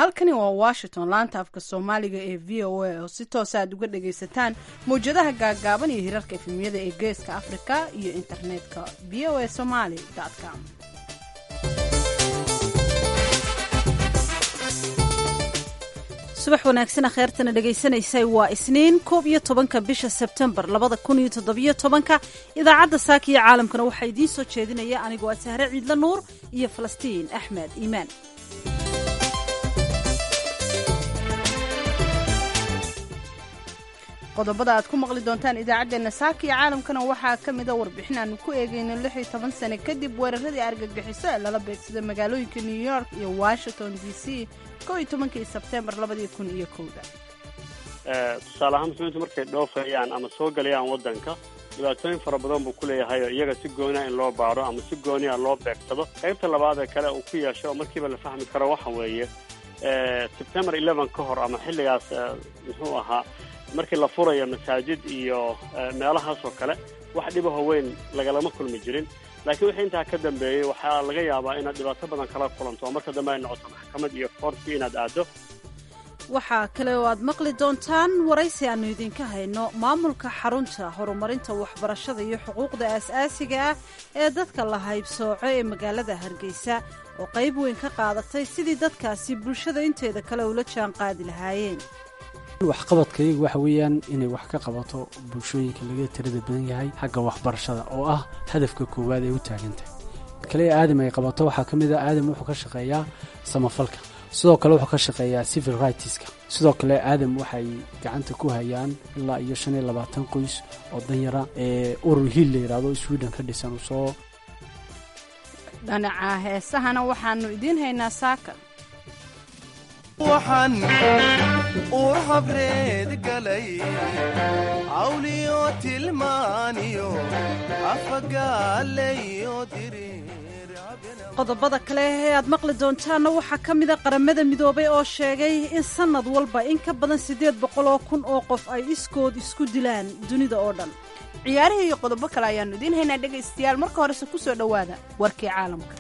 halkani waa washington laanta afka soomaaliga ee v o a oo si toosa aad uga dhagaysataan mawjadaha gaaggaaban iyo hirarka efemiyada ee geeska afrika iyo internetka v o a somaly com subax wanaagsan akheertana dhegaysanaysay waa isniin koob iyo tobanka bisha sebtembar labada kun iyo toddobiyo tobanka idaacadda saaka iyo caalamkana waxaa idiin soo jeedinaya anigoo ah sahre ciidla nuur iyo falastiin axmed iimaan qodobada aad ku maqli doontaan idaacaddeenna saaka iyo caalamkana waxaa ka mida warbixin aanu ku eegayno lix iyo toban sane kadib weeraradii argagixiso ee lala beegsada magaalooyinka new york iyo washington d c kow iyo tobankii sebtembar labadii kun iyo kowda tusaale ahaan muslimiintu markay dhoofayaan ama soo galayaan waddanka dhibaatooyin fara badan buu ku leeyahay oo iyaga si gooniya in loo baaro ama si gooniya loo beegsado qaybta labaad ee kale uu ku yeesho oo markiiba la fahmi karo waxa weeye sebtembar eleven ka hor ama xilligaas muxuu ahaa markii la furayo masaajid iyo meelahaas oo kale wax dhibaho weyn lagalama kulmi jirin laakiin wixii intaa ka dambeeyey waxaa laga yaabaa inaad dhibaato badan kala kulanto oo marka dambe ay noqoto maxkamad iyo koortii inaad aaddo waxaa kale oo aad maqli doontaan waraysi aannu idinka hayno maamulka xarunta horumarinta waxbarashada iyo xuquuqda aas-aasiga ah ee dadka la haybsooco ee magaalada hargeysa oo qayb weyn ka qaadatay sidii dadkaasi bulshada inteeda kale ula jaan qaadi lahaayeen waxqabadkayagu waxa weeyaan inay wax ka qabato bulshooyinka laga tirada badan yahay xagga waxbarashada oo ah hadafka koowaad ay u taagantahay kale aadam ay qabato waxaa ka mid a aadam wuxuu ka shaqeeyaa samafalka sidoo kale wuxuu ka shaqeeyaa civil rightska sidoo kale aadam waxay gacanta ku hayaan ilaa iyo shan iyo labaatan qoys oo danyara ee urur hiil la yidhaahdo sweden ka dhisan soo dhanaca heesahana waxaanu idiin haynaa saaka waxaan uur habreed galay cawliyo tilmaaniyo afagaalayo qodobada kale ee aad maqli doontaanna waxaa ka mida qaramada midoobay oo sheegay in sannad walba in ka badan siddeed boqol oo kun oo qof ay iskood isku dilaan dunida oo dhan ciyaarihii iyo qodobo kale ayaannu idiin haynaa dhegaystayaal marka horese ku soo dhowaada warkii caalamka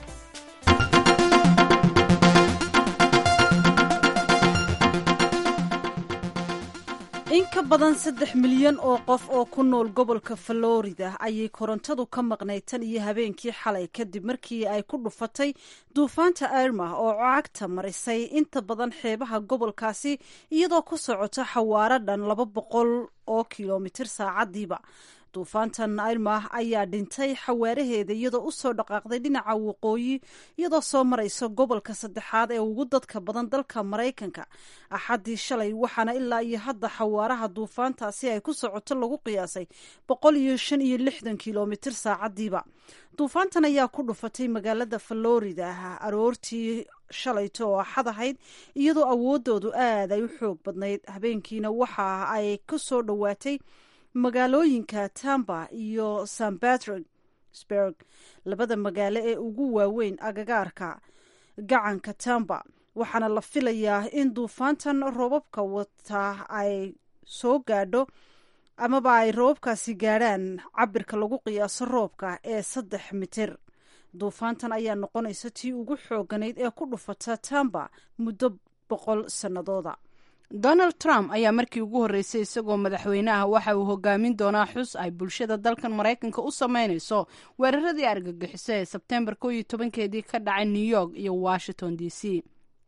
in ka badan saddex milyan oo qof oo ku nool gobolka florida ayay korontadu ka maqnayd tan iyo habeenkii xalay kadib markii ay ku dhufatay duufaanta irma oo cagta marisay inta badan xeebaha gobolkaasi iyadoo ku socota xawaaro dhan laba boqol oo kilomitir saacadiiba duufaantan irma ayaa dhintay xawaaraheeda iyadoo usoo dhaqaaqday dhinaca waqooyi iyadoo soo maraysa gobolka saddexaad ee ugu dadka badan dalka maraykanka axaddii shalay waxaana ilaa iyo hadda xawaaraha duufaantaasi ay ku socoto lagu qiyaasay boqol iyo shan iyo lixdan kilomitir saacadiiba duufaantan ayaa ku dhufatay magaalada florida aroortii shalayto oo axad ahayd iyadoo awoodoodu aad ay u xoog badnayd habeenkiina waxa ay ku soo dhowaatay magaalooyinka tamba iyo san batricksburg labada magaalo ee ugu waaweyn agagaarka gacanka tamba waxaana la filayaa in duufaantan roobabka wataa ay soo gaadho amaba ay roobabkaasi gaadhaan cabirka lagu qiyaaso roobka ee saddex mitir duufaantan ayaa noqonaysa tii ugu xooganayd ee ku dhufata tamba muddo boqol sannadooda donald trump ayaa markii ugu horreysay isagoo madaxweynaha waxa uu hogaamin doonaa xus ay bulshada dalkan maraykanka u sameynayso weeraradii argagixiso ee sebtembar kow iyo tobankeedii ka dhacay new york iyo washington d c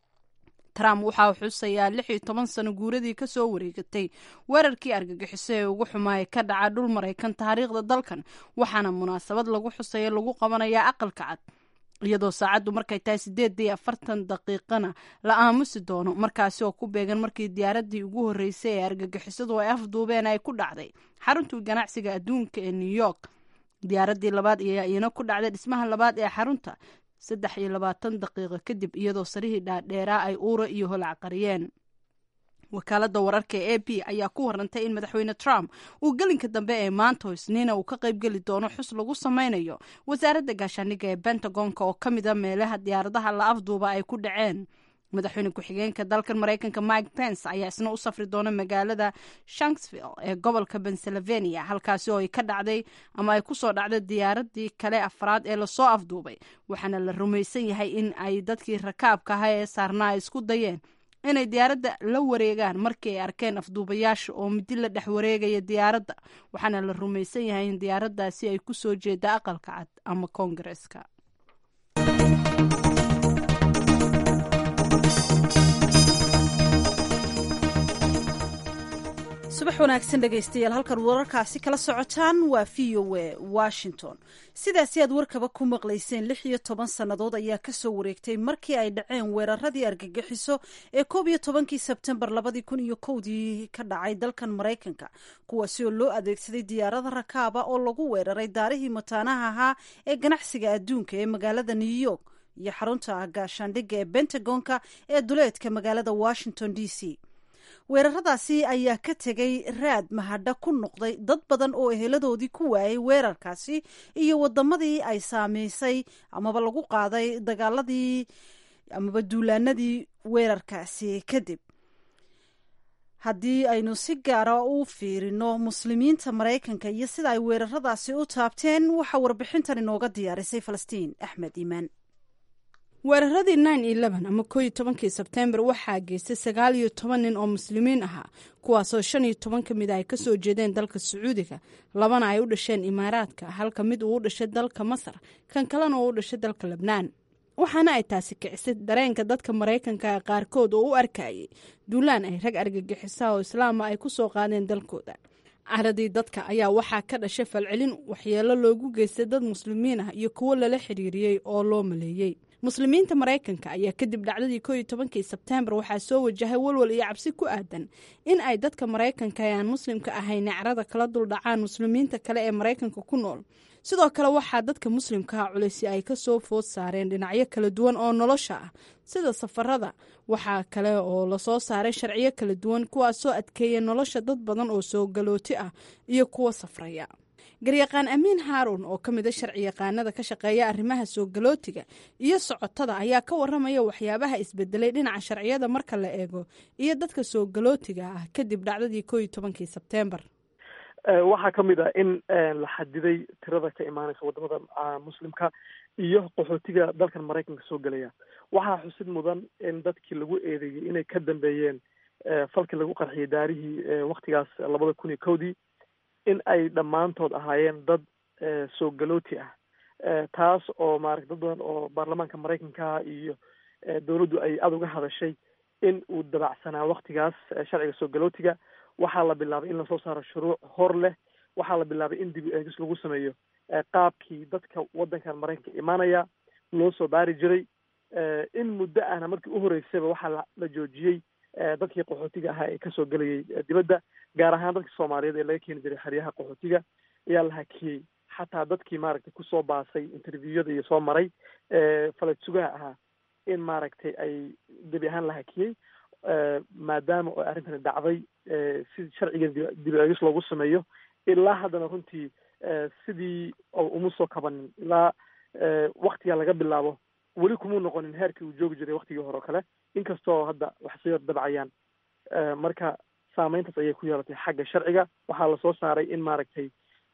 trump waxa uu xusayaa lix iyo toban sano guuradii kasoo wareegatay weerarkii argagixiso ee ugu xumaayay ka dhaca dhul maraykan taariikhda dalkan waxaana munaasabad lagu xusaya lagu qabanayaa aqalka cad iyadoo saacaddu markay tahay sideedii afartan daqiiqana la aamusi doono markaasi oo ku beegan markii diyaaradii ugu horreysay ee argagixisadu ay afduubeen ay ku dhacday xaruntii ganacsiga adduunka ee new york diyaaradii labaad ayaa iyana ku dhacday dhismaha labaad ee xarunta saddex iyo labaatan daqiiqo kadib iyadoo sarihii dhaadheeraa ay uura iyo holac qariyeen wakaalada wararka ee a b ayaa ku warantay in madaxweyne trump uu gelinka dambe ee maanta isniina uu ka qaybgeli doono xus lagu sameynayo wasaaradda gaashaaniga ee bentagonka oo ka mid a meelaha diyaaradaha la afduuba ay ku dhaceen madaxweyne ku-xigeenka dalkan maraykanka mike pence ayaa isna u safri doona magaalada shanksville ee gobolka pennsylvania halkaasi oo ay ka dhacday ama ay kusoo dhacday diyaaradii kale afraad ee lasoo afduubay waxaana la rumaysan yahay in ay dadkii rakaabka ahaa ee saarnaa ay isku dayeen inay diyaaradda la wareegaan markii ay arkeen afduubayaasha oo midi la dhex wareegaya diyaaradda waxaana la rumaysan yahay in diyaaraddaasi ay ku soo jeeda aqalka cad ama koongareeska subax wanaagsan dhegaystayaal halkan wararkaasi kala socotaan waa v o a washington sidaasi aad warkaba ku maqlayseen lix iyo toban sannadood ayaa kasoo wareegtay markii ay dhaceen weeraradii argagixiso ee koob iyo tobankii sebtembar labadii kun iyo kowdii ka dhacay dalkan maraykanka kuwaasi oo loo adeegsaday diyaarada rakaaba oo lagu weeraray daarihii mataanaha ahaa ee ganacsiga adduunka ee magaalada new york iyo xarunta gaashaandhigga ee bentagonka ee duleedka magaalada washington d c weeraradaasi ayaa ka tegay raad mahadha ku noqday dad badan oo eheladoodii ku waayay weerarkaasi iyo wadamadii ay saameysay amaba lagu qaaday dagaaladii amaba duulaanadii weerarkaasi kadib haddii aynu si gaara u fiirino muslimiinta maraykanka iyo sida ay weeraradaasi u taabteen waxaa warbixintan inooga diyaarisay falastiin axmed iimaan weeraradii nine eleven ama koo iyo tobankii sebtembar waxaa geystay sagaal iyo toban nin oo muslimiin ahaa kuwaasoo shan iyo toban ka mid a ay kasoo jeedeen dalka sacuudiga labana ay u dhasheen imaaraadka halka mid uu u dhashay dalka masar kan kalena uu u dhashay dalka lebnaan waxaana ay taasi kicisay dareenka dadka maraykanka qaarkood oo u arkayay duulaan ay rag argagixisa oo islaama ay kusoo qaadeen dalkooda caradii dadka ayaa waxaa ka dhashay falcelin waxyeelo loogu geystay dad muslimiin ah iyo kuwo lala xiriiriyey oo loo maleeyey muslimiinta maraykanka ayaa kadib dhacdadii koo iyo tobankii sebtembar waxaa soo wajahay walwal iyo cabsi ku aadan in ay dadka maraykanka ee aan muslimka ahayn carada kala duldhacaan muslimiinta kale ee maraykanka ku nool sidoo kale waxaa dadka muslimkaha culaysi ay kasoo food saareen dhinacyo kala duwan oo nolosha ah sida safarada waxaa kale oo lasoo saaray sharciyo kala duwan kuwaasoo adkeeya nolosha dad badan oo soo galooti ah iyo kuwa safraya garyaqaan amiin haaruun oo ka mid a sharci yaqaanada ka shaqeeya arrimaha soo galootiga iyo socotada ayaa ka waramaya waxyaabaha isbedelay dhinaca sharciyada marka la eego iyo dadka soo galootiga ah kadib dhacdadii koo iyo tobankii sebtembar waxaa ka mid ah in la xadiday tirada ka imaaneysa wadamada muslimka iyo qaxootiga dalkan maraykanka soo gelaya waxaa xusid mudan in dadkii lagu eedeeyey inay ka dambeeyeen falkii lagu qarxiyay daarihii waktigaas labada kun iyo kowdii in ay dhammaantood ahaayeen dad soo galooti ah taas oo maarata dad badan oo baarlamaanka maraykanka iyo dowladdu ay aada uga hadashay in uu dabacsanaa waktigaas sharciga soo galootiga waxaa la bilaabay in lasoo saaro shuruuc hor leh waxaa la bilaabay in dib eegis lagu sameeyo qaabkii dadka waddankan maraykanka imaanaya loo soo baari jiray in muddo ahna markii u horeysayba waxaa la joojiyey dadkii qaxootiga ahaa ee kasoo gelayay dibadda gaar ahaan dadkii soomaaliyeed ee laga keeni jiray xeryaha qaxootiga ayaa la hakiyey xataa dadkii maaragtay kusoo baasay interviewada iyo soo maray faled sugaha ahaa in maaragtay ay gebi ahaan la hakiyey maadaama oo arrintani dhacday si sharciga dib eegis loogu sameeyo ilaa haddana runtii sidii uma soo kabanin ilaa waktiga laga bilaabo weli kumuu noqonin heerkii uu joogi jiray waktigii hore oo kale inkastoo hadda wax sii dabcayaan marka saameyntaas ayay ku yeelatay xagga sharciga waxaa lasoo saaray in maaragtay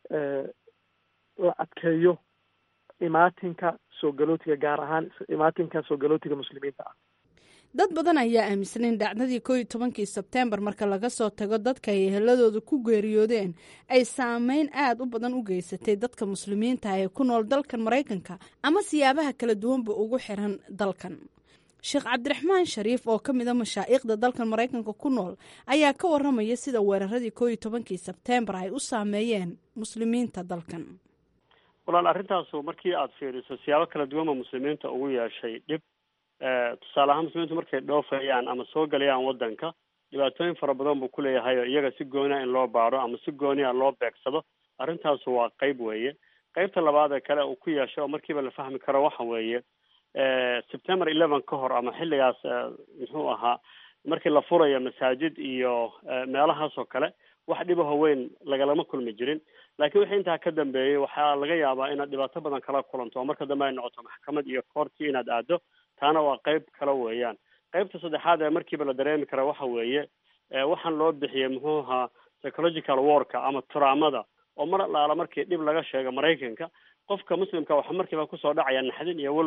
la adkeeyo imaatinka soo galootiga gaar ahaan imaatinka soo galootiga muslimiinta ah dad badan ayaa aaminsan in dhacdadii koo iyo tobankii sebtembar marka laga soo tago dadka ay eheladooda ku geeriyoodeen ay saameyn aada u badan u geysatay dadka muslimiinta ee ku nool dalkan maraykanka ama siyaabaha kala duwanba ugu xiran dalkan sheekh cabdiraxmaan shariif oo ka mid a mashaa'iikhda dalkan maraykanka ku nool ayaa ka waramaya sida weeraradii koo iyo tobankii sebtembar ay u saameeyeen muslimiinta dalkan walaal arrintaasu markii aada fiiriso siyaabo kala duwanba muslimiinta ugu yeeshay dhib tusaale ahaan muslimiintu markay dhoofayaan ama soo galayaan waddanka dhibaatooyin fara badan buu kuleeyahay oo iyaga si gooniya in loo baaro ama si gooniya loo beegsado arrintaasu waa qeyb weeye qeybta labaad ee kale uu ku yeesho oo markiiba la fahmi karo waxa weeye september eleven ka hor ama xilligaas muxuu ahaa markii la furayo masaajid iyo meelahaas oo kale wax dhibaho weyn lagalama kulmi jirin laakiin wixii intaa ka dambeeyey waxaa laga yaabaa inaad dhibaato badan kala kulanto oo marka dambe ay noqoto maxkamad iyo koortii inaad aado taana waa qeyb kale weeyaan qeybta saddexaad ee markiiba la dareemi kara waxa weeye waxaan loo bixiyey muxuu ahaa psychological warka ama turaamada oo mar alaala markii dhib laga sheego maraykanka qofka muslimka waxa markiiba kusoo dhacaya naxdin iyo welwel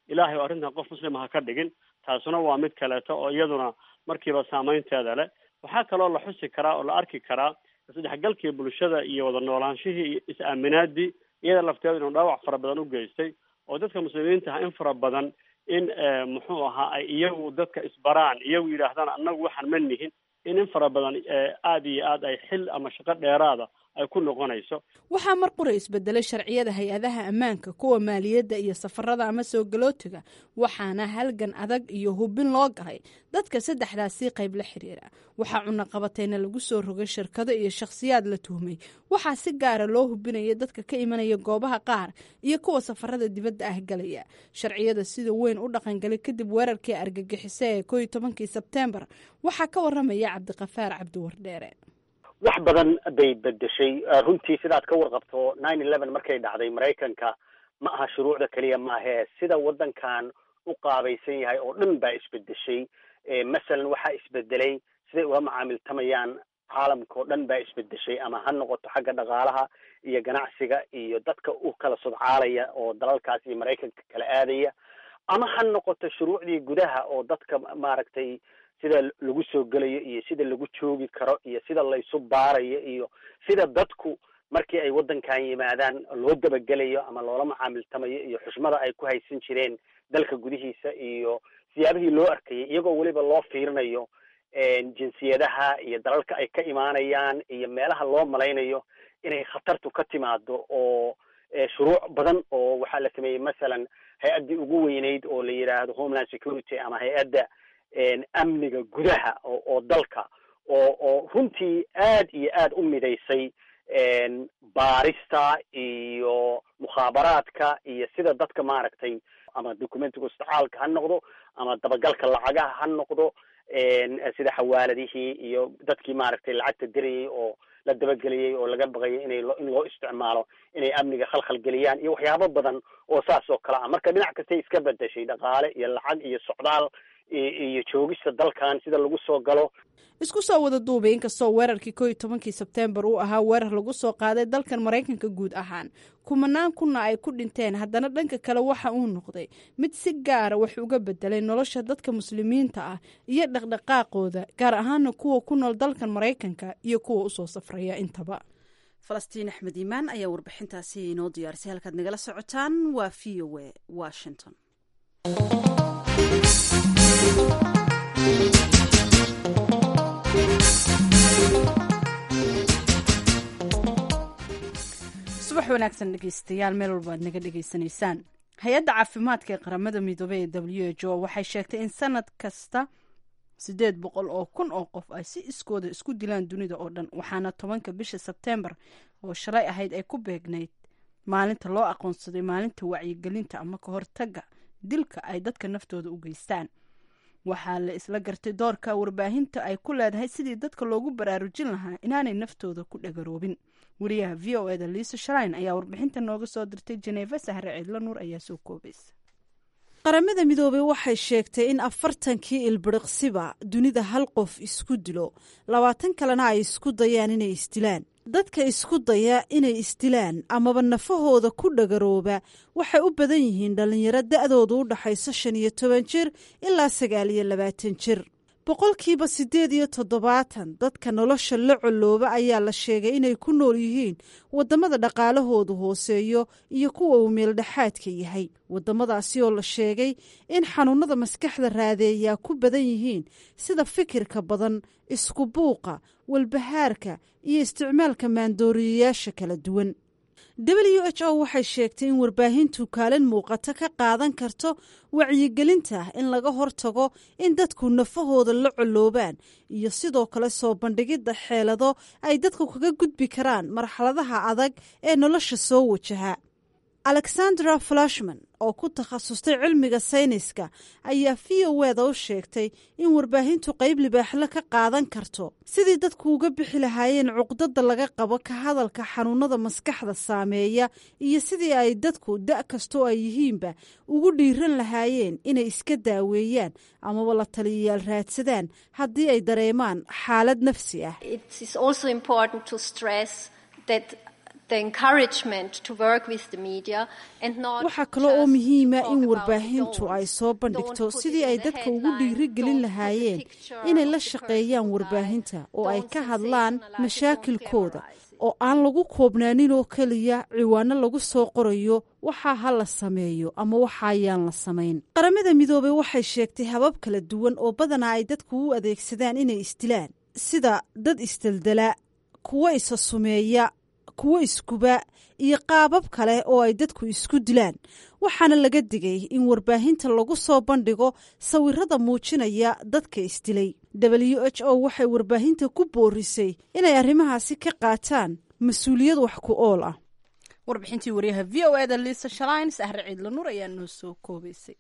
ilaahay oo arrintan qof muslima ha ka dhigin taasuna waa mid kaleeto oo iyaduna markiiba saameynteeda leh waxaa kaloo la xusi karaa oo la arki karaa isdhexgalkii bulshada iyo wada noolaanshihii iyo is-aaminaadii iyada lafteeda inuu dhaawac fara badan u geystay oo dadka muslimiinta ah in fara badan in muxuu ahaa ay iyagu dadka isbaraan iyagu yidhaahdaan annagu waxaan ma nihin in in fara badan aada iyo aad ay xil ama shaqo dheeraada ay ku noqonayso waxaa mar qura isbedelay sharciyada hay-adaha ammaanka kuwa maaliyadda iyo safarada ama soo galootiga waxaana halgan adag iyo hubin loo galay dadka saddexdaasii qayb la xiriira waxaa cunaqabateyna lagu soo rogay shirkado iyo shakhsiyaad la tuhmay waxaa si gaara loo hubinaya dadka ka imanaya goobaha qaar iyo kuwa safarada dibadda ah galaya sharciyada sida weyn u dhaqangalay kadib weerarkii argagixise ee koo iyo tobankii sebteembar waxaa ka waramaya cabdiqafaar cabdiwardheere wax badan bay bedeshay runtii sidaad ka warqabto nine eleven markay dhacday maraykanka ma aha shuruucda keliya maahee sida waddankan u qaabaysan yahay oo dhan baa isbedeshay masalan waxaa isbedelay siday uga macaamiltamayaan caalamka oo dhan baa isbedeshay ama ha noqoto xagga dhaqaalaha iyo ganacsiga iyo dadka u kala sodcaalaya oo dalalkaas iyo maraykanka kala aadaya ama ha noqoto shuruucdii gudaha oo dadka maaragtay sida lagu soo gelayo iyo sida lagu joogi karo iyo sida laysu baarayo iyo sida dadku markii ay waddankan yimaadaan loo dabagelayo ama loola macaamiltamayo iyo xushmada ay ku haysan jireen dalka gudihiisa iyo siyaabihii loo arkayay iyagoo weliba loo fiirinayo jinsiyadaha iyo dalalka ay ka imaanayaan iyo meelaha loo malaynayo inay khatartu ka timaado oo shuruuc badan oo waxaa la sameeyey masalan hay-addii ugu weyneyd oo la yidhaahdo homeland security ama hay-adda amniga gudaha oo oo dalka oo oo runtii aad iyo aad u midaysay baarista iyo mukhaabaraadka iyo sida dadka maaragtay ama documentiga istacaalka ha noqdo ama dabagalka lacagaha ha noqdo sida xawaaladihii iyo dadkii maaragtay lacagta dirayay oo la dabageliyey oo laga baqayay inay in loo isticmaalo inay amniga khalkhal geliyaan iyo waxyaabo badan oo saas oo kale ah marka dhinac kastay iska bedeshay dhaqaale iyo lacag iyo socdaal iyo joogista dalkan sida lagu soo galo isku soo wada duubay inkastoo weerarkii koo iyo tobankii sebteembar uu ahaa weerar lagu soo qaaday dalkan maraykanka guud ahaan kumanaan kunna ay ku dhinteen haddana dhanka kale waxa uu noqday mid si gaara wax uga bedelay nolosha dadka muslimiinta ah iyo dhaqdhaqaaqooda gaar ahaana kuwa ku nool dalkan maraykanka iyo kuwa usoo safraya intaba falastiin axmed iimaan ayaa warbixintaasi inoo diyaarisay halkaad nagala socotaan waa v o a washington subax wanaagsan dhegeystayaal meel walba aad naga dhegeysanaysaan hay-adda caafimaadka ee qaramada midoobey ee w h o waxay sheegtay in sanad kasta siddeed boqol oo kun oo qof ay si iskooda isku dilaan dunida oo dhan waxaana tobanka bisha sebteembar oo shalay ahayd ay ku beegnayd maalinta loo aqoonsaday maalinta wacyigelinta ama ka hortaga dilka ay dadka naftooda u geystaan waxaa la isla gartay doorka warbaahinta ay ku leedahay sidii dadka loogu baraarujin lahaa inaanay naftooda ku dhagaroobin wariyaha v o eda liisa sharayn ayaa warbixinta nooga soo dirtay jeneefa sahre ciidlo nuur ayaa soo koobaysa qaramada midoobey waxay sheegtay in afartankii ilbiriqsiba dunida hal qof isku dilo labaatan kalena ay isku dayaan inay isdilaan dadka isku daya inay isdilaan amaba nafahooda ku dhagarooba waxay u badan yihiin dhallinyaro da'doodu u dhaxayso shan iyo toban jir ilaa sagaal iyo labaatan jir boqolkiiba siddeed iyo toddobaatan dadka nolosha la colooba ayaa la sheegay inay ku nool yihiin waddamada dhaqaalahoodu hooseeyo iyo kuwa uu meeldhexaadka yahay waddamadaasi oo la sheegay in xanuunada maskaxda raadeeyaa ku badan yihiin sida fikirka badan isku buuqa walbahaarka iyo isticmaalka maandooriyayaasha kala duwan w h o waxay sheegtay in warbaahintu kaalin muuqato ka qaadan karto wacyigelinta in laga hortago in dadku nafahooda la coloobaan iyo sidoo kale soo bandhigidda xeelado ay dadku kaga gudbi karaan marxaladaha adag ee nolosha soo wajaha alexandra flashman oo ku takhasustay cilmiga sayniska ayaa v o eda u sheegtay in warbaahintu qayb libaaxlo ka qaadan karto sidii dadku uga bixi lahaayeen cuqdada laga qabo ka hadalka xanuunada maskaxda saameeya iyo sidii ay dadku da' kastoo ay yihiinba ugu dhiiran lahaayeen inay iska daaweeyaan amaba la taliyayaal raadsadaan haddii ay dareemaan xaalad nafsi ah waxaa kale oo muhiima in warbaahintu ay soo bandhigto sidii ay dadka ugu dhiirigelin lahaayeen inay la shaqeeyaan warbaahinta oo ay ka hadlaan mashaakilkooda oo aan lagu koobnaanin oo keliya ciwaano lagu soo qorayo waxaa ha la sameeyo ama waxa ayaan la samayn qaramada midoobey waxay sheegtay habab kala duwan oo badanaa ay dadku u adeegsadaan inay isdilaan sida dad isdeldela kuwo isa sumeeya kuwo iskuba iyo qaabab kale oo ay dadku isku dilaan waxaana laga digay in warbaahinta lagu soo bandhigo sawirada muujinaya dadka isdilay w h o waxay warbaahinta ku boorisay inay arrimahaasi ka qaataan mas-uuliyad wax ku ool ah warbixintii waryaha v o eda liisa shalin sahre ciidla nuur ayaa noo soo koobaysay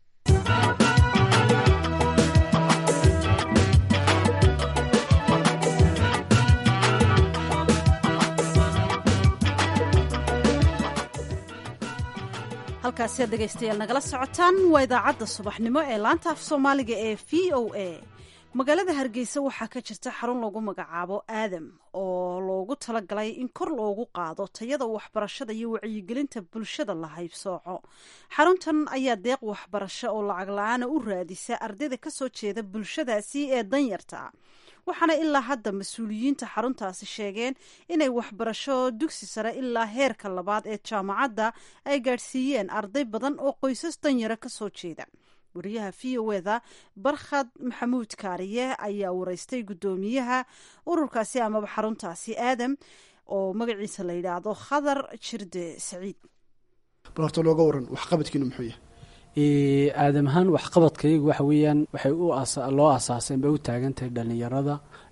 halkaasi aad dhegaystayaal nagala socotaan waa idaacadda subaxnimo ee laanta af soomaaliga ee v o a magaalada hargeysa waxaa ka jirta xarun lagu magacaabo aadam oo loogu talagalay in kor loogu qaado tayada waxbarashada iyo wacyigelinta bulshada la haybsooco xaruntan ayaa deeq waxbarasho oo lacag la-aana u raadisa ardayda kasoo jeeda bulshadaasi ee danyarta waxaana ilaa hadda mas-uuliyiinta xaruntaasi sheegeen inay waxbarasho dugsi sare ilaa heerka labaad ee jaamacadda ay gaadhsiiyeen arday badan oo qoysas danyara kasoo jeeda wariyaha v o eda barkhad maxamuud kaariye ayaa wareystay guddoomiyaha ururkaasi amaba xaruntaasi aadam oo magaciisa la yidhaahdo khadar jirde saciid bal horta looga waran waxqabadkiinu muxuu yahay aadam ahaan waxqabadkaygu waxa weeyaan waxay u loo asaaseen bay u taagan tahay dhallinyarada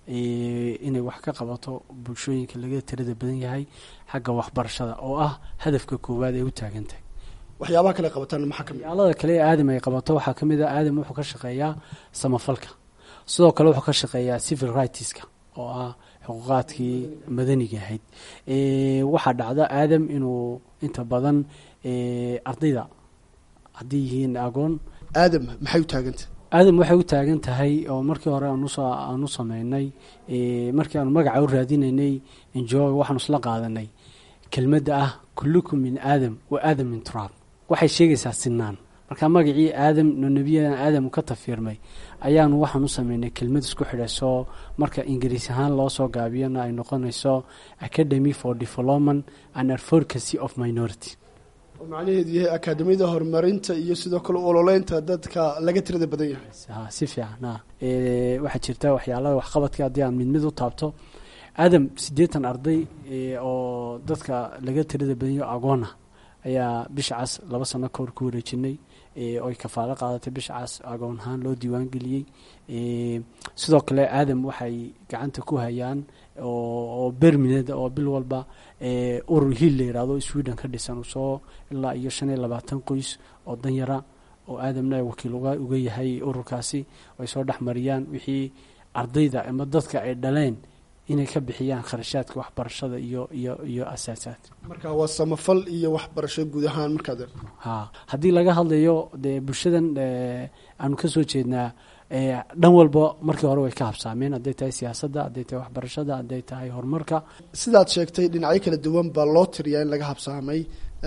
inay wax ka qabato bulshooyinka laga tirada badan yahay xagga waxbarashada oo ah hadafka koowaad ay u taagan tahay waxyaabaha kale qabataan maxaa kamid yaalada kale ee aadam ay qabato waxaa ka mid a aadam wuxuu ka shaqeeyaa samafalka sidoo kale wuxuu ka shaqeeyaa civil rightska oo ah xuquuqaadkii madaniga ahayd waxaa dhacda aadam inuu inta badan ardayda haddii yihiin agoon aadam maxay u taagantah aadam waxay u taagan tahay oo markii hore aanusoo aan u sameynay markii aanu magaca u raadinaynay enjoy waxaanu isla qaadanay kelmadda ah kullukum min aadam wa aadam min turaab waxay sheegaysaa sinaan marka magacii aadam no nebiyadan aadam ka tafiirmay ayaanu waxaan u sameynay kelmad isku xidhayso marka ingiriis ahaan loo soo gaabiyana ay noqonayso academy for development and advocacy of minority oo macnaheedu yahay akaadamiyada horumarinta iyo sidoo kale ololeynta dadka laga tirada badan yahay si fiican waxaa jirta waxyaalada waxqabadka haddii aan mid mid u taabto aadam siddeetan arday oo dadka laga tirada badanyo agoona ayaa bisha cas laba sano kahor ku wareejinay oy kafaalo qaadatay bisha cas agoon ahaan loo diiwaan geliyey sidoo kale aadam waxay gacanta ku hayaan oo bermined oo bil walba urur hiil la yihahdo sweden ka dhisan soo ilaa iyo shan iyo labaatan qoys oo danyara oo aadamna wakiil uga yahay ururkaasi ay soo dhex mariyaan wixii ardayda ama dadka ay dhaleen inay ka bixiyaan kharashaadka waxbarashada iyo iyo iyo asaasaadka marka waa samafal iyo waxbarasho guud ahaan markaad ha haddii laga hadlayo dee bulshadan aanu kasoo jeednaa dhan walba markii hore way ka habsaameen hadday tahay siyaasadda hadday tahay waxbarashada hadday tahay horumarka sidaad sheegtay dhinacyo kala duwan baa loo tiriyaa in laga habsaamay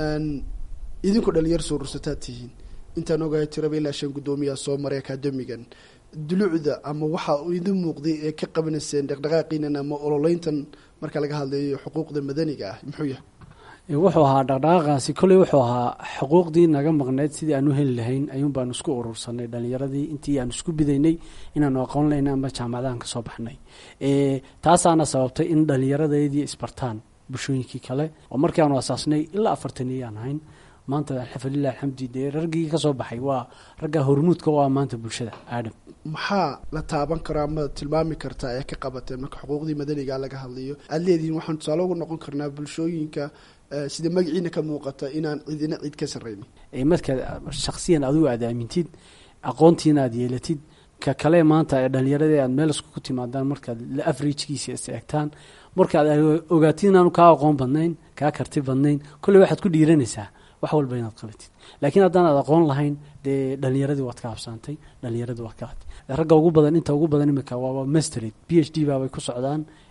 idinku dhalinyar soo rursataad tihiin intaan ogahay tiraba ilaa shan guddoomiyaa soo maray akaademigan dulucda ama waxa idin muuqday ee ka qabanayseen dhaqdhaqaaqiinan ama ololeyntan marka laga hadlayo xuquuqda madaniga ah muxuu yahay wuxuu ahaa dhaqdhaqaaqaasi kolley wuxuu ahaa xuquuqdii naga maqneyd sidii aan u heli lahayn ayuun baanu isku urursanay dhalinyaradii intii aan isku bidaynay inaanu aqoon lahayn ama jaamacadahan kasoo baxnay taasaana sababtay in dhallinyaradeedii isbartaan bulshooyinkii kale oo markii aanu asaasnay ilaa afartaniyaan ahayn maanta alxafalilah alxamdi dee raggii kasoo baxay waa ragga hormuudka u ah maanta bulshada aadam maxaa la taaban karaa ama tilmaami kartaa ee ka qabateen marka xuquuqdii madaniga laga hadlayo aada leedihiin waxaan tusaale ugu noqon karnaa bulshooyinka sida magaciina ka muuqata inaan cidina cid ka sarreynin markaad shaksiyan adigu aad aamintid aqoontiina aad yeelatid ka kale maanta ee dhalinyarada aad meel iskugu timaadaan markaad averagkiisa is eegtaan markaad ogaatid inaanu kaa aqoon badnayn kaa karti badnayn kolley waxaad ku dhiiranaysaa wax walba inaad qabatid laakiin haddaanaad aqoon lahayn dee dhalinyaradii waad ka habsaantay dhalinyaradii waad ka hatay ragga ugu badan inta ugu badan imika waaba mastered b h d baabay ku socdaan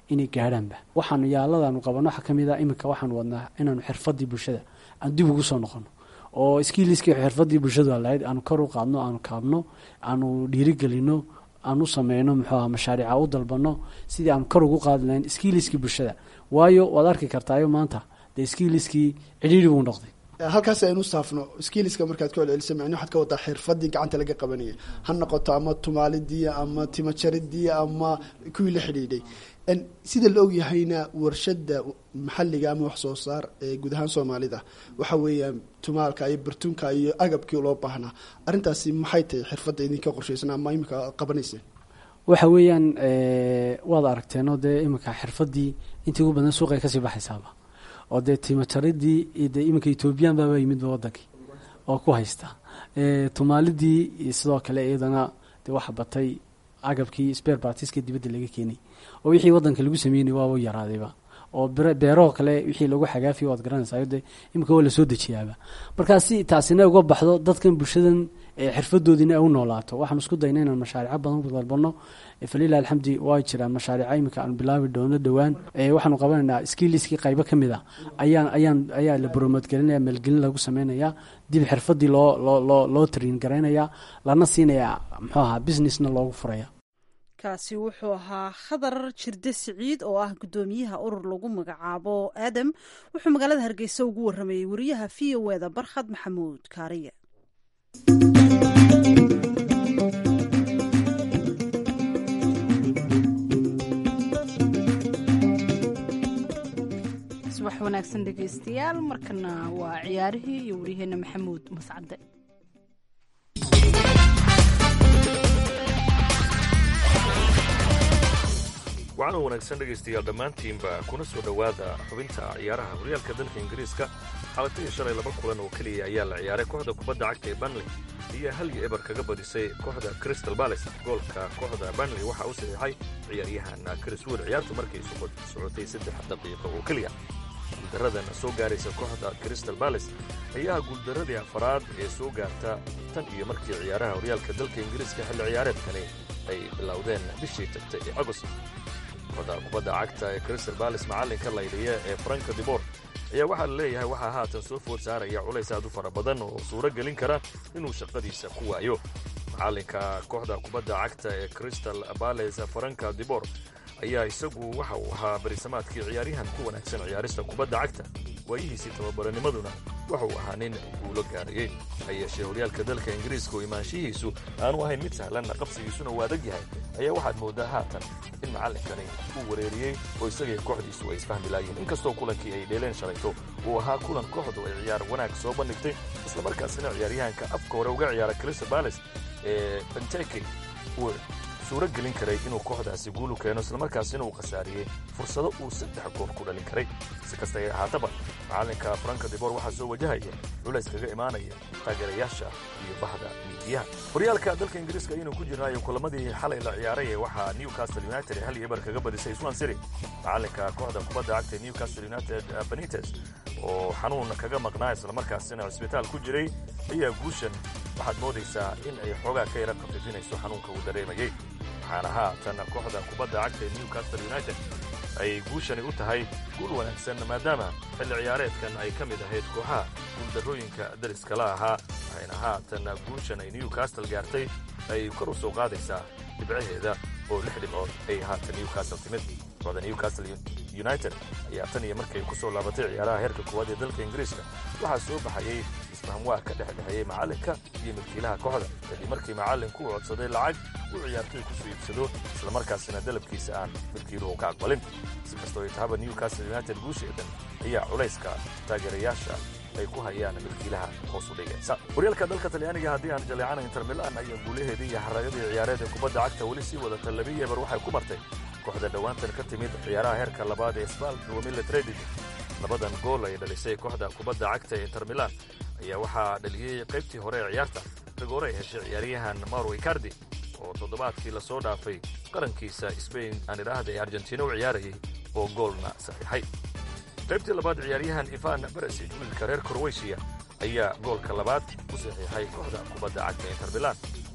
inay gaadhaanba waxaanu yaaladaanu qabanno waxaa ka mid ah iminka waxaanu wadnaa inaanu xirfadii bulshada aan dib ugu soo noqono oo skiiliskii xirfadii bulshadu lahayd aanu kor u qaadno aanu kaabno aanu dhiirigelino aan u sameyno muxuu aha mashaariica u dalbano sidii aan kor ugu qaadi lahayn skiiliskii bulshada waayo waad arki kartaayo maanta dee skiiliskii cidhiiri buu noqday halkaas aynu saafno skiiliska markaad ku celcelisa macni waxaad ka wadaa xirfadii gacanta laga qabanaya ha noqoto ama tumaalidii ama timajaridii ama kuwii la xidhiidhay sida la ogyahayna warshada maxaliga ama wax soo saar ee guud ahaan soomaalida waxa weeyaan tumaalka iyo bartunka iyo agabkii loo baahnaa arrintaasi maxay tahay xirfadda idinka qorshaysan ama imika aad qabanayseen waxa weeyaan waad aragteenoo dee iminka xirfadii intii ugu badan suuqay kasii baxaysaaba oo dee timajaridii dee iminka ethoobiyan baaba yimidba wadankii oo ku haysta tumaalidii sidoo kale iyadana dee waxa batay agabkii sper bartiska dibadda laga keenay oo wixii wadanka lagu sameynay waaba yaraadayba oo beerahoo kale wixii lagu xagaafiya waad garanaysaa de iminka waa lasoo dejiyaaba markaa si taasina uga baxdo dadkan bulshadan xirfadoodiina ay u noolaato waxaan isku dayna inaan mashaariico badan ku dalbano falilah alxamdi waa jiraan mashaariico iminka aan bilaabi doono dhowaan waxaanu qabanaynaa skiiliskii qaybo ka mid a ayaan ayaan ayaa la boromoodgelinaya maalgelin lagu sameynaya dib xirfadii loo loo loo loo tariin garaynaya lana siinaya muxuu ahaa businessna loogu furaya kaasi wuxuu ahaa khadar jirde siciid oo ah guddoomiyaha urur lagu magacaabo aadam wuxuu magaalada hargeysa ugu waramayey wariyaha v o eda barkhad maxamuud kaariye subax wanaagsan dhegaystayaal markana waa ciyaarihii iyo waryaheena maxamuud mascade waxaana wanaagsan dhegaystayaal dhammaantiinba kuna soo dhowaada xubinta ciyaaraha horyaalka dalka ingiriiska xalataiyo shalay laba kulan oo keliya ayaa la ciyaaray kooxda kubadda cagta ee banley iyo halyo eber kaga badisay kooxda crystal bales goolka kooxda banley waxaa u saxiixay ciyaaryahan chris wood ciyaartu markay socotay saddex daqiiqo oo keliya guuldaradan soo gaaraysa kooxda crystal bales ayaa guuldaradii afaraad ee soo gaarta tan iyo markii ciyaaraha horyaalka dalka ingiriiska xilli ciyaareedkani ay bilowdeen bishii tagtay ee agost kooxda kubadda cagta ee crystal bales macallinka laydhiya ee franka dibor ayaa waxaa la leeyahay waxaa haatan soo food saaraya culays aad u fara badan oo suuro gelin kara inuu shaqadiisa ku waayo macallinka kooxda kubadda cagta ee crystal bales franka dibor ayaa isagu waxa uu ahaa barisamaadkii ciyaaryahan ku wanaagsan ciyaarista kubadda cagta waayihiisii tababaranimaduna waxa uu ahaa nin guulo gaarayey ha yeeshee horyaalka dalka ingiriiska oo imaanshihiisu aanu ahayn mid sahlan qabsigiisuna uu adag yahay ayaa waxaad mooddaa haatan in macallinkani uu wareeriyey oo isagii kooxdiisu ay isfahmi laayeen inkastoo kulankii ay dheeleen shalayto uu ahaa kulan kooxdu ay ciyaar wanaag soo bandhigtay islamarkaasina ciyaaryahanka afka hore uga ciyaara crystal bales ee benteke uu suuro gelin karay inuu kooxdaasi guulu keeno islamarkaasina uu khasaariyey fursado uu saddex gool ku dhalin karay si kasta ay ahaataba macallinka franka dibor waxaa soo wajahaya culays kaga imaanaya taageerayaasha iyo bahda miidiyaha horyaalka dalka ingiriiska ayaynu ku jirnaayo kulamadii xalay la ciyaaray waxaa newcastle united hal iyo eber kaga badisay swan city macallinka kooxda kubadda cagta ee newcastle united benites oo xanuun kaga maqnaa islamarkaasina cisbitaal ku jiray ayaa guushan waxaad moodaysaa in ay xoogaa ka yara khafiifinayso xanuunka uu dareemayey waxaana haatan kooxda kubadda cagta ee newcastle united ay guushani u tahay guul wanaagsan maadaama xilli ciyaareedkan ay ka mid ahayd kooxaha guuldarrooyinka dariska la ahaa waxayna haatan guushan ay newcastle gaartay ay kor u soo qaadaysaa dhibcaheeda oo lix dhibcood ay haatan newcastle timid kooxda newcastle united ayaa tan iyo markay ku soo laabatay ciyaaraha heerka koowaad ee dalka ingiriiska waxaa soo baxayey isfahamwaa ka dhex dhexeeyey macallinka iyo milkiilaha kooxda kadib markii macallinku uu codsaday lacag uu ciyaartoy ku soo iibsado islamarkaasina dalabkiisa aan milkiiluhu ka aqbalin si kastoo ay tahaba newcastle united guusheedan ayaa culayska taageerayaasha ay ku hayaan milkiilaha hoos u dhigaysa horyaalka dalka talyaaniga haddii aan jaleecana inter milan ayaa guulaheedii iyo xaraagadii ciyaareed ee kubadda cagta weli sii wadata labi eber waxay ku martay kooxda dhowaantan ka timid ciyaaraha heerka labaad ee sbal wamile tredig labadan gool ay dhalisay kooxda kubadda cagta ee inter milan ayaa waxaa dhaliyey qaybtii hore ee ciyaarta rigoore ay heshay ciyaaryahan mauro icardi oo toddobaadkii la soo dhaafay qarankiisa sbain aan idhaahda ee argentina u ciyaarayay oo goolna saxiixay qaybtii labaad ciyaaryahan ivan beresij wiilka reer korweysiya ayaa goolka labaad u saxiixay kooxda kubadda cagta inter milan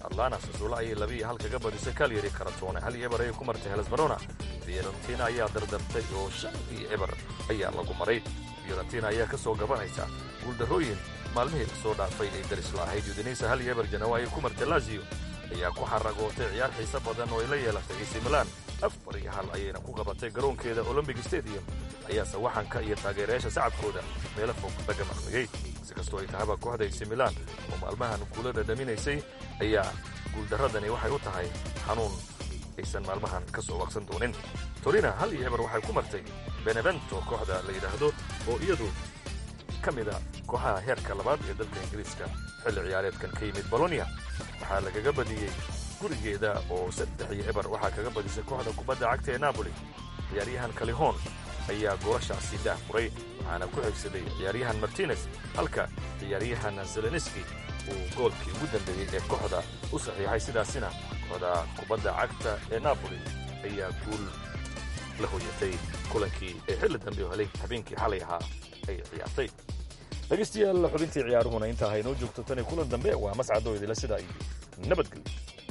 atlana sasuula ayay labiiyo hal kaga badisay kalyari karatone hal iyo eber ayay ku martay helesbarona fiorentina ayaa dardartay oo shan iyo eber ayaa lagu maray fiorentina ayaa ka soo gabanaysa guuldarrooyin maalmihii la soo dhaafay ay daris la'ahayd udinaysa hal iyo eber janawa ayay ku martay lazio ayaa ku xaragootay ciyaar xiise badan oo ay la yeelatay ac milan afar iyo hal ayayna ku qabatay garoonkeeda olombic stadium ayaa sawaxanka iyo taageerayaasha sacabkooda meelo fog laga maqmigay si kastoo ay tahaba kooxda ac milan oo maalmahan guula dhadhaminaysay ayaa guuldarradani waxay u tahay xanuun aysan maalmahan ka soo waqsan doonin torina hal iyo eber waxay ku martay benevento kooxda la yidhaahdo oo iyadu ka mida kooxaha heerka labaad ee dalka ingiriiska xilli ciyaareedkan ka yimid bolonia waxaa lagaga badiyey gurigeeda oo saddex iyo eber waxaa kaga badisay kooxda kubadda cagta ee napoli ciyaaryahan kalihon ayaa goolashaasi daah furay waxaana ku xigsaday ciyaaryahan martines halka ciyaaryahan zeleniski uu goolkii ugu dambeeyey ee kooxda u saxiixay sidaasina kooxda kubadda cagta ee napoli ayaa guul la hoyatay kulankii ee xilli dambe oo helay habeenkii xalay ahaa ay ciyaartay dhegaystayaal xubintii ciyaaruhuna intaa haynoo joogto tan iyo kulan dambe waa mascadoo idila sidaa iyo nabadgelyo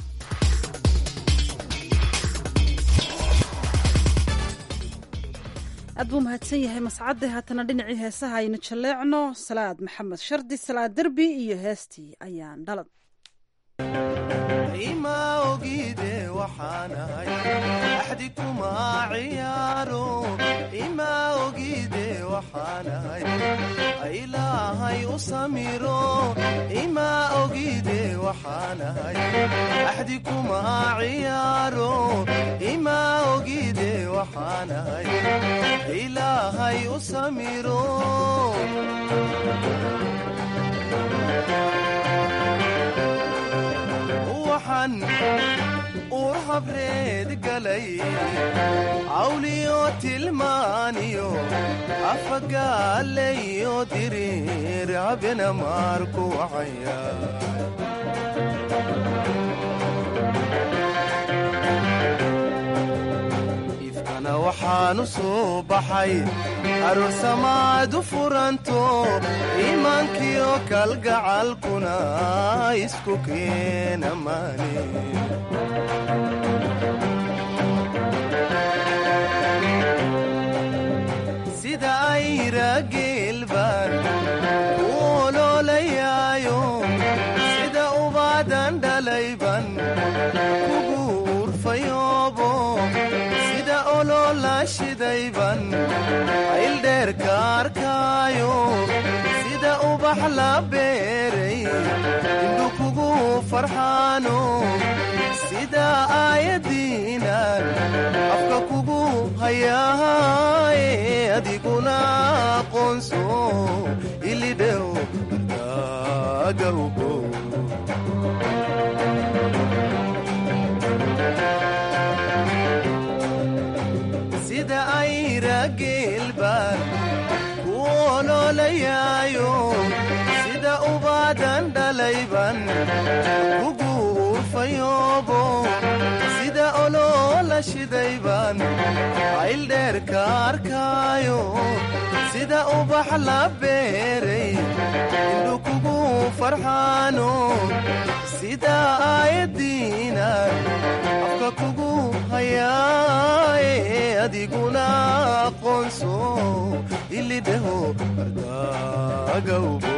aad buu mahadsan yahay mascadde haatana dhinacii heesaha aynu jalleecno salaad maxamed shardi salaad derbi iyo heestii ayaan dhalad ima ogide waxaanahay axdi kuma ciyaaro ima ogide waxaanahay ilaahay u samiro ima ogide waxaanahay axdi kuma ciyaaro ima ogide waxaanahay ilaahay u samiro waxaan uur habreed galay cawliyo tilmaaniyo afagaalayo diriir habena maarku wacaya ifkana waxaanu soo baxay aroosamaadu furanto iimaankiyo kalgacalkuna isku keena maani sida ayra geelbaan u oloolayaayo sida ubaadan dhalayban kugu urfayoobo sida oloola shidayban ayldheerka arkaayo sida ubax la beeray indhu kugu farxaano sida aayadiinan afka kugu hayaaye adiguna aqoonso ilidhew agawgo sida ayra geelbaan ku oloolayaayo sida ubaadan dhalayban kugu urfayoobo sida oloola shidayban ayldheerka arkaayo sida ubax la beeray indhu kugu farxaano sida aayadiinan afka kugu hayaaye adiguna aqoonso ilidheho ardagawbo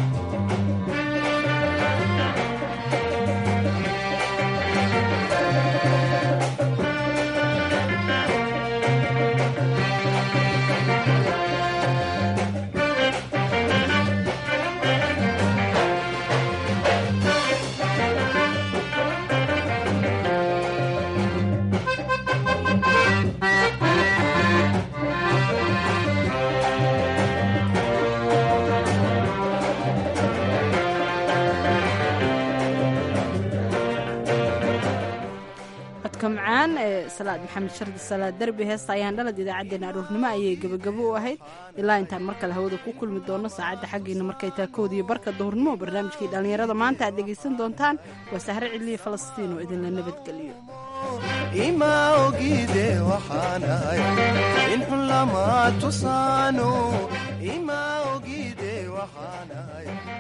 codka macaan ee salaad maxamed shardi salaad derbi heesta ayaan dhalad idaacaddeenna aroornimo ayay gebagabo u ahayd ilaa intaan mar kale hawada ku kulmi doono saacadda xaggiina markay taa koodiyo barka duhurnimo barnaamijkii dhallinyarada maanta aad dhegaysan doontaan waa sahre cidliya falastiin oo idinla nabadgeliyo ima ogide waxaanahay in xun lama tusaano ima ogide waxaanahay